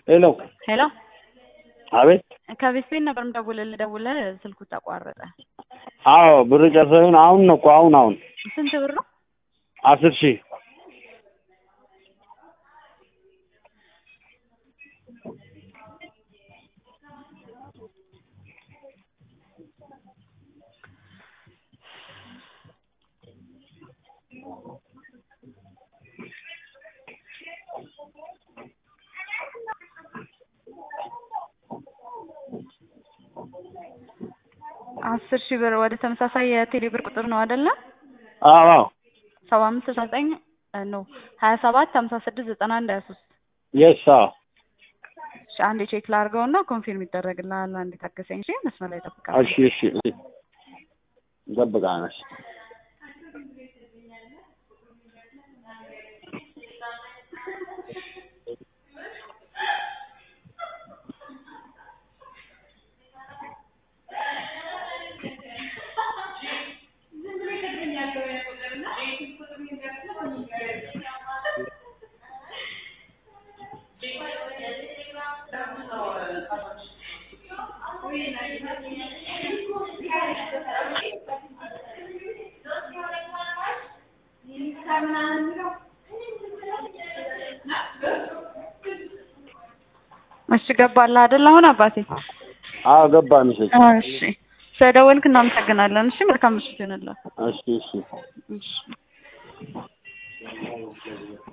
ሄሎ ሄሎ አቤት ከቤት ቤት ነበር የምደውልልህ ደውለህ ስልኩ ተቋረጠ። አዎ ብር ጨርሰን አሁን ነው እኮ አሁን አሁን ስንት ብር ነው? አስር ሺህ አስር ሺህ ብር ወደ ተመሳሳይ የቴሌ ብር ቁጥር ነው አይደለ? አዎ አዎ ሰባ አምስት ስልሳ ዘጠኝ ነው ሀያ ሰባት ሀምሳ ስድስት ዘጠና አንድ ሀያ ሶስት የስ አዎ እሺ አንዴ ቼክ ላድርገውና ኮንፊርም ይደረግልሃል። አንዴ ታገሰኝ። እሺ መስመር ላይ እጠብቅሃለሁ። እሺ እሺ እሺ እንጠብቃለን። እሺ እሺ ገባልህ አይደል? አሁን አባቴ አዎ ገባ ሚሴጅ እሺ ስለደወልክ እናመሰግናለን። እሺ መልካም ምሽት ይሁንልህ። እሺ እሺ እሺ